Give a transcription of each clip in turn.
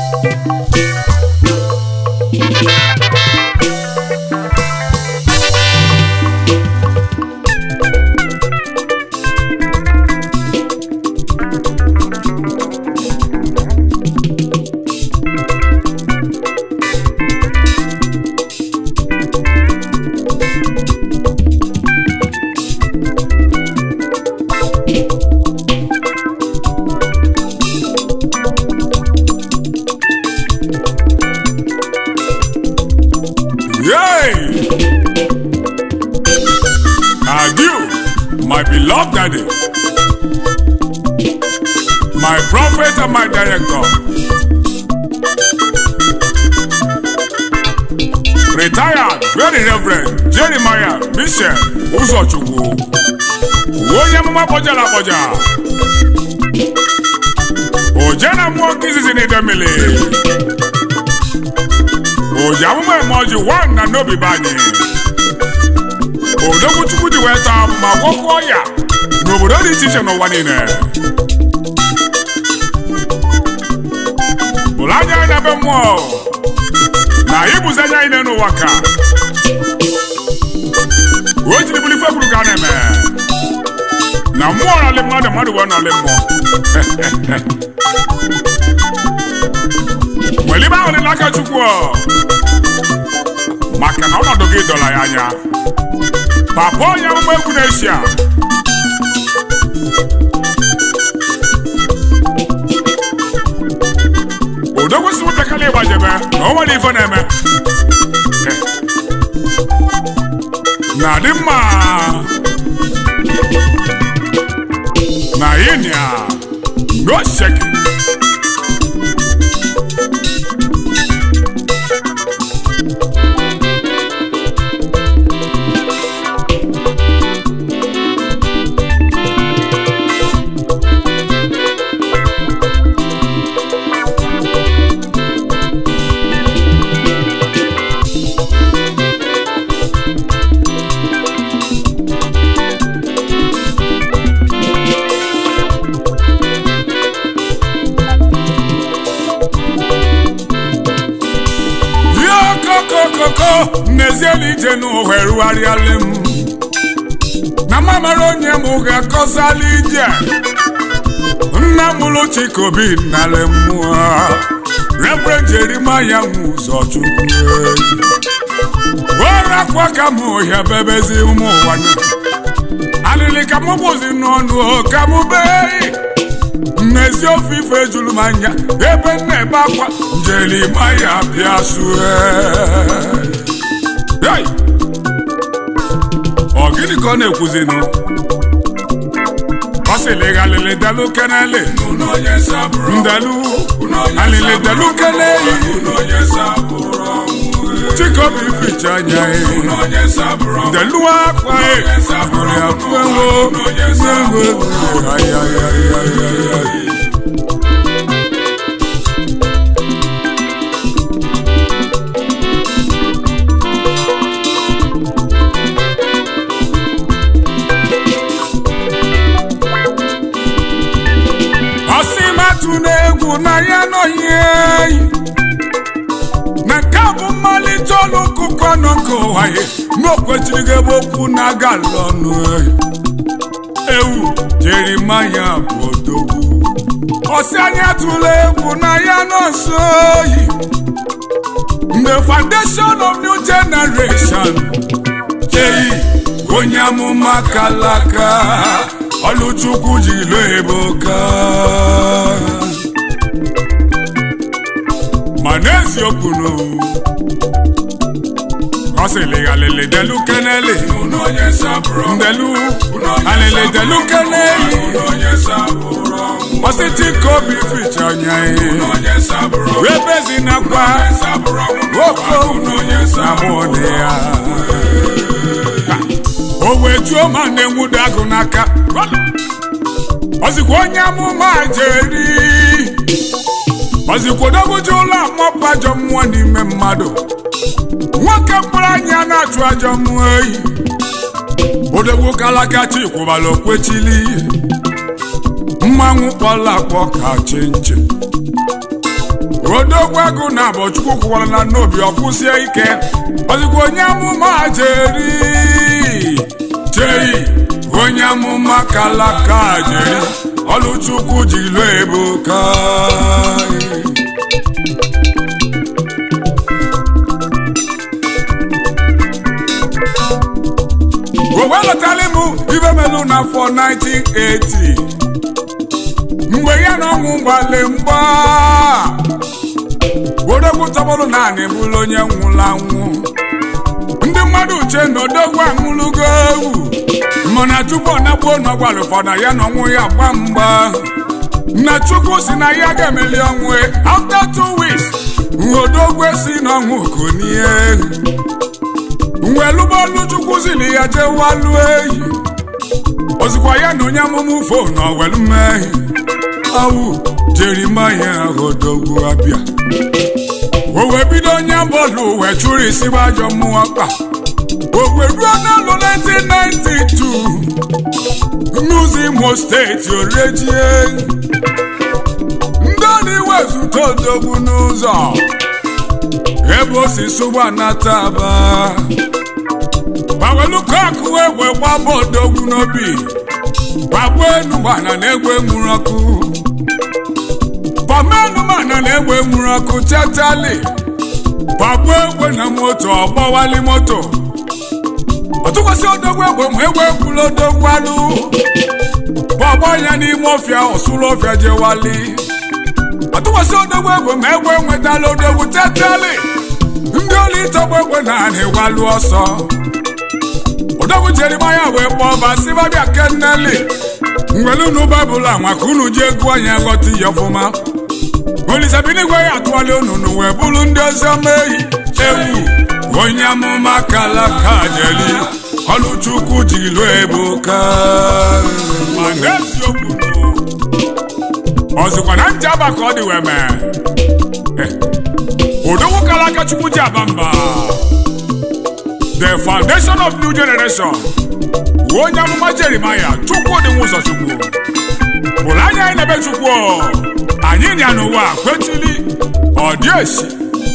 Yay! Adieu, my beloved daddy, my prophet and my director. Retired Very Reverend Jeremiah Michel Ụzọchukwu onye amụma kpọjara akpọja oje na mmụọ nke izizi n'idemili oji amụma eme ọjị wan na n'obi be anyị odogwu chukwu ji wee taa ma gwọkwuo ya n'obodo dị iche iche n'ụwa niile bụrụ anya anyị na be mmụọ na anyị bụzi anya anyị n'ụwa ka o jiri bụrụ ife kwuru ka a na-eme na mmụọ nọlị mmadụ mmadụ wee nọlị mmụọ nwere ibe ahụ dị n'aka chukwu ọ. maka na ọnọdụ gị dọla ya anya papa onye amụma egwu na-eshia udo kwesịrị nwatakịrị ịgbajebe na o nwere ife na-eme na dị mma na yinia no shaking Yo kokokoko n'eziela ije n'ụwa erugharịala m na mamara onye m ga-akọsala ije nna mụrụ chikobi nnala mmụọ Reverend Jeremiah ụzọ chukwu orakwa ka m ohia bebezi ụmụ ụwa na alịlị ka m bụzi n'ọnụ ka m bee mmezi ofe ife juru m anya ebe m na-ebe akwa Jeremaya bịa sue Hey! ọ gịnị ka ọ na-ekwuzinụ ọ sịrị alịlị delu kenele ndelu alịlị delu keneyi chikobi ficha anya ndelu akwa ọrịa akụenwo na-enwe ayayayayaya ọsị matụ n'egwu na ya nọghị eyi na nke a bụ mmalite ọnụ ọkụkọ nọ nke ụwa ya n'okwechiri gị ebe okwu na-aga ọnụ eyi ewu Jeremaya bụ odogwu ọsị anya tụla egwu na ya nọ nso oyi the foundation of new generation eyi onye amụma kalaka ọlụchukwu ji lo eboka ma n'eziokwu no ọ sịrị alịlị delu kenele ndelu alịlị delu kenele ọsịtị ka obi ficha anya ihe webezi nakwa oko na mụọ ya o wee juo ma na-enwudo agụ n'aka ọzikwa onye amụma jeri ọzikwa odogwuji ụlọ amọpụ ajọ mmụọ n'ime mmadụ nwoke mkpụrụ anya na-achụ ajọ mmụọ eyi odogwu kalakachi kwụbara okwechili mmanwụ kpọla akpọ ka chi nche odogwu agụ na abụ chukwu kwụkwara na n'obi ọkwụsie ike ozugbo onye amụma jeri jei onye amụma kalaka jeri ọlụchukwu jiri ebuka owe lọtara m ibe melu n'afọ 1980 mgbe ya na ọnwụ gbale mgba odogwu tọgbọrọ naanị bụrụ onye nwụrụ anwụ ndị mmadụ uche na odogwu anwụlụgo ewu mana tupu ọ nagbuo n'ọgwara ụfọdụ ya na ọnwụ ya gba mgba na chukwu si na ya ga-emeli ọnwụ after two weeks odogwu si n'ọnwụ konie welụbọọlụ chukwu zili ya jee walụ ehi ozikwa ya na onye amụmụ fon owelu mmehie awụ jerimaya odogwu abịa o wee bido onye bọọlụ wee chụrụ isi bụ ajọ mmụọ kpa o wee ruo n'alụ 1992 n'ụzọ imo steeti orejie ndị ọna iwezụta odogwu n'ụzọ ebe o si sụgba nata aba gbawelu kọkụ egbe gbaba odogwu n'obi gbagbuo enu gbana na egbe nwụrụ ọkụ pamenumana na egbe nwụrụ ọkụ chatali gbagbuo egbe na moto ọgbọwali moto ọtụkwasị odogwu egbe ma egbe kwuru odogwu alụ gbọgbọ ya n'ime ọfịa ọsụlụ ọfịa jewali ọtụkwasị odogwu egbe ma egbe nwetala odogwu chatali ndị ọlụ ịtọgbu egbe na-anị walụ ọsọ odogwu jerimaya wee kpọọ basibabịa kenneli ngwelu unu baịbụl a maka unu ji egwu anya ghọta ihe ọfụma olisabinigwe ya atụwala ununu wee bụrụ ndị ọzọ mehi ewu onye amụma kalaka jeli ọlụchukwu jiri ebuka ma n'eziokwu ọzụkwa na ntị aba ka ọ dị wee mee odogwu kalaka chukwu ji aba mba the foundation of new generation onye amụma jerimaya chukwu dị ụzọ chukwu bụrụ anya anyị na-ebe chukwu anyị nya n'ụwa kwetili ọ dị esi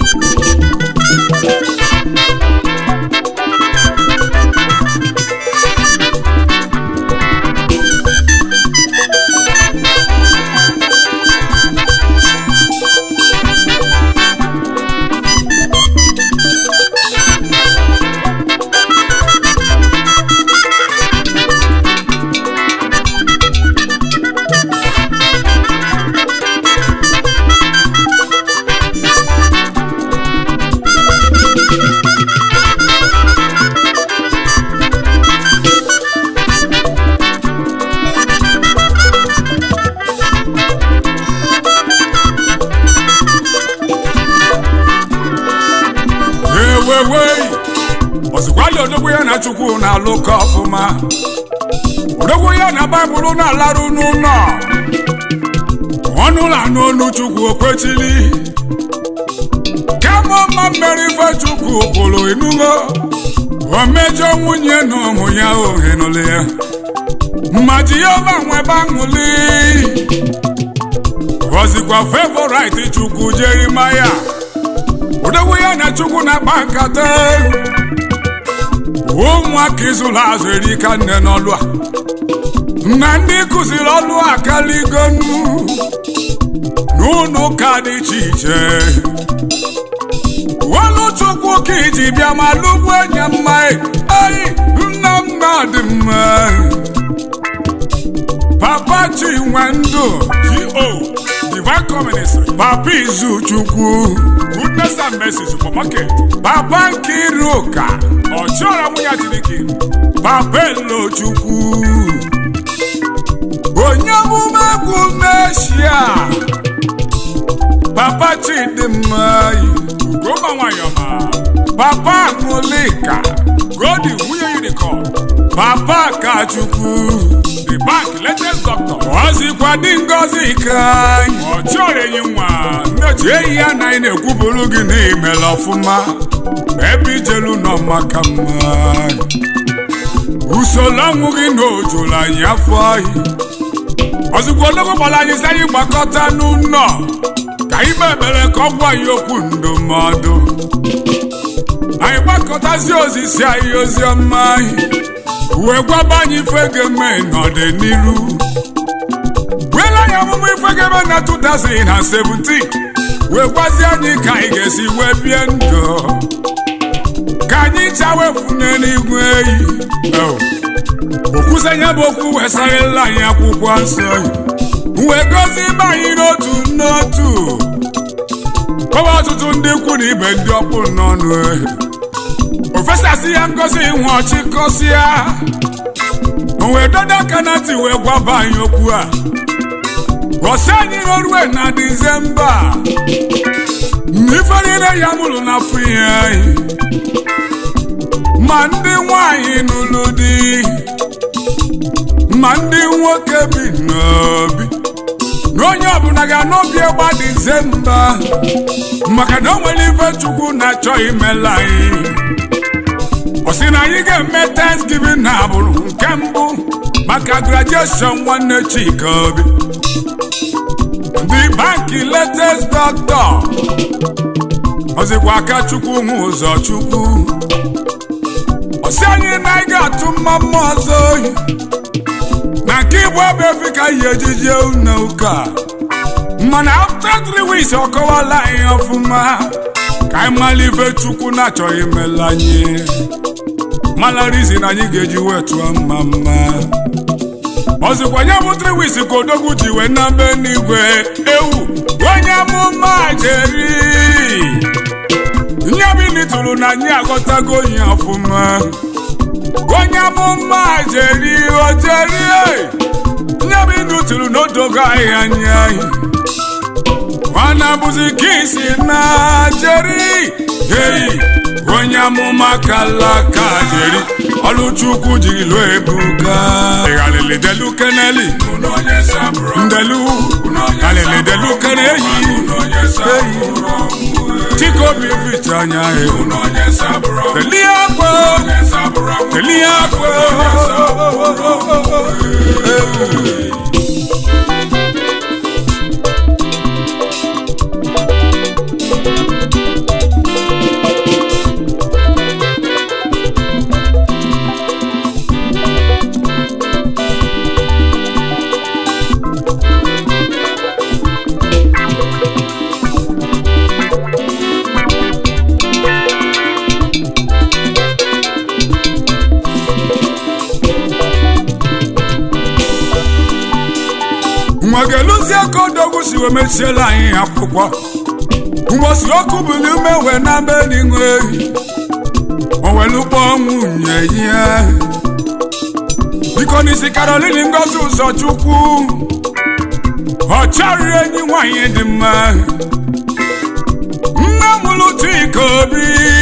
ewewei ọzụkwali odogwu ya na chukwu na-alụkọ ọfụma odogwu ya na baịbụl na-alarụ n'ụlọ ọnụ ụlọ anụ olu chukwu okwechili kama ọma mmeri ife chukwu kwuru enugo o mejọ nwunye na ụmụ ya ohenụlụ ya ma jehova nwebe aṅụli gọzikwa favorit chukwu jerimaya odogwu ya na chukwu na-akpa nkata ụmụaka ịzụrụ azụ erika nne n'ọlụ a na ndị kụziri ọlụ akaligonu n'ụlọ ụka dị iche iche ọlụ chukwu ka iji bịa ma lụgbu enye mma eyi nna nna dị mma papa chinwendu go divine communist papa izu chukwu goodness and mercy supermarket papa nkiruka ọchịọra nwunye chineke papa elochukwu onye omume egwu meshia papa chidimma ugoma nwayọma papa aṅụlika godi nwunye unicorn papa kachukwu the bank latest doctor ọzikwa dị ngozi ka ọchịọra enyi nwa nneji ehi ya na ị na-ekwuburu gị n'imela ọfụma ebe ijelu nọ maka mma usoro ọnwụ gị na ojuru anyị afọ ahị ozugbo ologbo gbara anyị sị anyị gbakọta n'ụlọ ka anyị kpebere ka ọ gwa ya okwu ndụmọdụ anyị gbakọtazi osisi anyị ozi ọma anyị wee gwaba anyị ife ga-eme n'ọdịnihu gwela anyị ọmụmụ ife ga-eme na 2017 wee gwazie anyị ka anyị ga-esi wee bie ndụ ka anyị chawefune n'igwe eyi okwusenye bụ okwu wesarịla anyị akwụkwọ nsọ wee gozi ibe anyị n'otu n'otu kpọwa ọtụtụ ndị ikwu na ibe ndị ọkpụ n'ọnụ ofesasị ya ngozi nwe ọchịkọsịa wee dodo aka na ntị wee gwaba anyị okwu a ọsị anyị n'orue na dizemba ife niile ya mụrụ na afọ ihe anyị ma ndị nwanyị nụrụ di ma ndị nwoke bi n'obi na onye ọbụla ga-anọbi ịgba dizemba maka na o nwere ife chukwu na-achọ imela anyị ọ sị na anyị ga-eme thanksgiving na agbụrụ nke mbụ maka graduation nwanne chika obi ndị banki latest doctor ọzikwa aka chukwu nwe ụzọ chukwu ọsị anyị na anyị ga-atụ mma mma ọzọ oyi na nke igbo bụ efi ka yi ejije na ụka mana after three weeks ọ kọwala anyị ọfụma ka anyị mara ife chukwu na-achọghị imela anyị mala rizin anyị ga-eji wee tụọ mma mma ọzikwa nye bụ three weeks ka odogwu ji wee na be n'igwe ewu onye amụma jeri nye bini tụrụ na anyị aghọtago ihe ọfụma onye amụma jeri ojeri nye bini tụrụ n'odogo anyị anya anyị mana bụzi ka isi na jeri ei onye amụma kalaka jeri ọlụchukwu jiri lụọ ebuka ịghalịlị delu keneli ndelu ghalịlị delu kene eyi eyi chikobi ficha anya ewu telie akwa telie akwa nwa ga-eluzie ka odogwu si wee mechiela anyị akwụkwọ mgbosi ọkụ buli ume wee na be n'ịṅụ ehi owelukpọ nwunye ya biko n'isi karolini ngozi ụzọchukwu ọ chọrọ enyi nwanyị dị mma nne mụlụ chika obi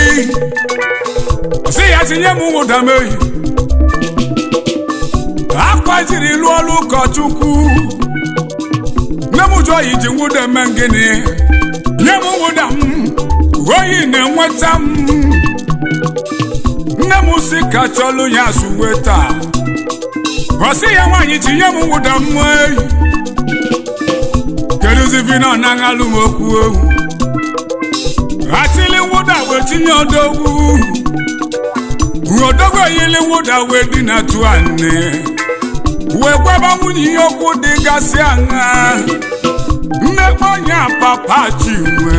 si ya tinye m nwụdamehi akwa jiri lụọ ọrụ ụkọchukwu nne m jụọ yi ji nwụda eme gịnị nye m nwụda m oyi na-enweta m nne m si ka chọlụ ya suwe taa ọ sị ya nwaanyị tinye m nwụda m eyi kedụzivina na aṅalụ m okwu ohu atili nwụda wee tinye odogwu odogwu eyili nwụda wee dị na tụ anị wee gwaba nwunye ihe okwu dịgasị aṅa mmekpa onye papa chinwe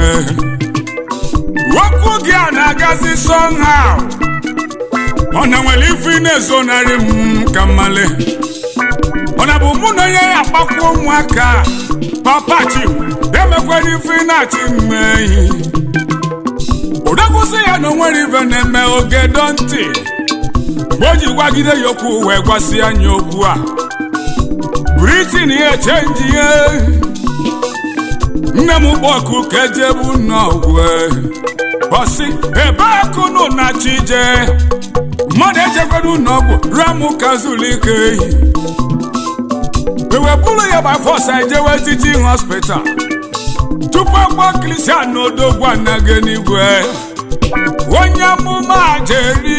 okwu gị a na-agazi somehow ọ na nwere ife ị na-ezonarị m ka mmale ọ na bụ mụ na onye ya akpakwa ụmụaka papa chinwe emekwara ife ị na-achị mmeyi odekwụsị ya na onwere ife na-eme oge dọ ntị mgbe o ji gwagide ya okwu wee gwasị anya okwu a britin ya chenji ihe nne m kpọku ka ejebu n'ọgwụ bọsị ebe akụnụ na chije mmadụ ejekwara n'ọgwụ ramụ kazulike ehi ewepụrụ ya by force ejewe teaching hospital tupu akpọ kristian na odogwu anaghị n'igwe onye amụma jeri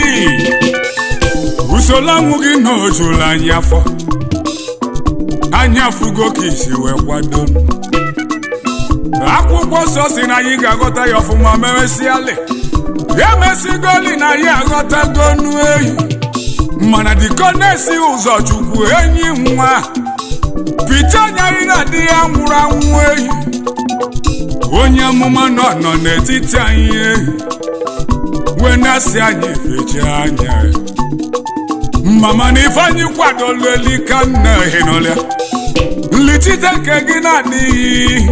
usoro ọnwụ gị na ojula anyị afọ anya fugo ka isi wee kwado akwụkwọ nsọ si na anyị ga-aghọta ya ọfụma memesiali ya mesigoli na ya aghọtago nu ehi mana diko na-esi ụzọ chukwu enyi nwa pita anyarị na di ya nwụrụ anwụ ehi onye amụma nọ nọ n'etiti anyị ehi wee na-asị anyị fechi anya mama na ifeanyị kwadolu elika nna ehinọlịa nlichite nke gị na-adịghị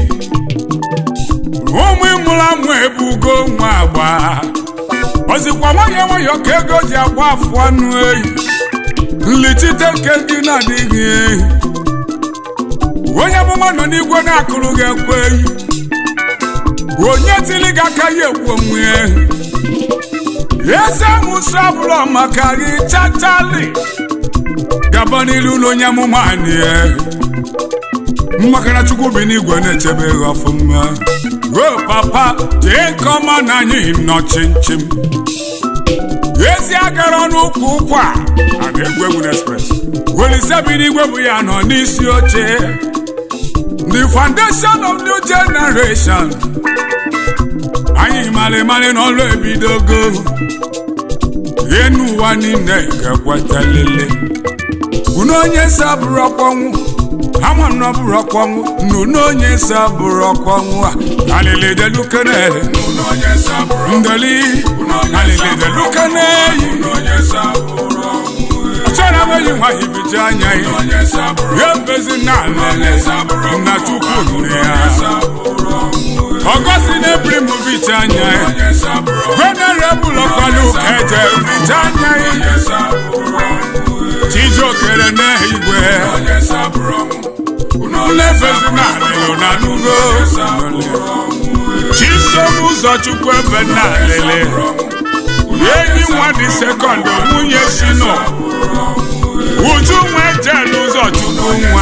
ụmụ ịmụrụ amụ ebugo nwa agba ozikwa nwayọọ nwayọọ ka ego ji agba afụ anụ ehi nlichite nke gị na-adịghị ehi onye amụma nọ n'igwe na-akụrụ gị ekwe ehi onye tili gị aka ya ekwu onwe ehi eze mụsụ abụrụ maka gị chachali gaba n'ilu na onye amụma anyị ehi maka na chukwu bi n'igwe na-echebe gị ọfụma o papa jee nke ọma na anyị nọ chimchim ezi agara n'ụkwụ ụkwụ a a na-egwu egwu n'express welise bi n'igwe bụ ya nọ n'isi oche the foundation of new generation anyị mara mara n'ọlụ ebidogo enu ụwa niile ga-ekwetalele unu onye sabụrụ ọkpọnwụ ama nọ bụrụ ọkpọnwụ nunu onye sabụrụ ọkpọnwụ a alili delukenele ndeli alili delukenele chọrọ enweghị nwa hibiji anya ya ya mbezi na alele na chukwu nri ya ọgọsi na-ebiri m vicha anya ya venerebụl ọkwalu eje vicha anya ya chijokere n'igwe nlefezi na alele na nugo chisom ụzọchukwu ebe na alele enyi nwa dị sekọndụ nwunye si nọ uju nwe jel ụzọchukwu nwa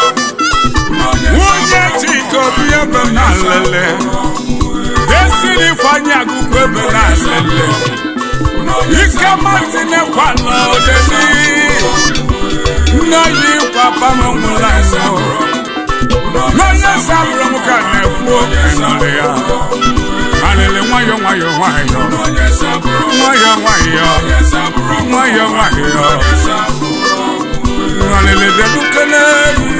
nwunye chika obi ebe na alele desiri ifeanyị agụkwu ebe na alele ike matinyekwala odeli nne yi papa m nwụrụ anwụ n'onye sabụrụ m ka na-ekwu enọrị ya alele nwayọ nwayọ nwayọ nwayọ nwayọ nwayọ nwayọ alele dedukele